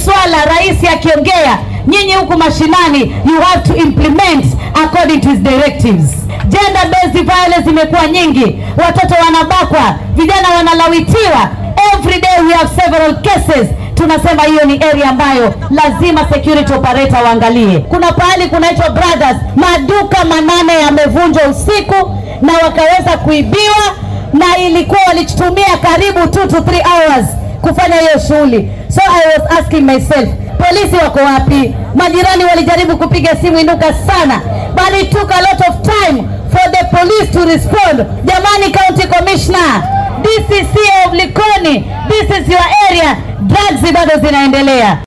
swala rais akiongea, nyinyi huku mashinani you have to implement according to his directives. Gender based violence imekuwa nyingi, watoto wanabakwa, vijana wanalawitiwa. Every day we have several cases. Tunasema hiyo ni area ambayo lazima security operator waangalie. Kuna pahali kunaitwa Brothers, maduka manane yamevunjwa usiku na wakaweza kuibiwa, na ilikuwa walitumia karibu 2 to 3 hours kufanya hiyo shughuli. So I was asking myself, polisi wako wapi? Majirani walijaribu kupiga simu inuka sana, but it took a lot of time for the police to respond. Jamani, county commissioner, DCC of Likoni, this is your area, drugs bado zinaendelea.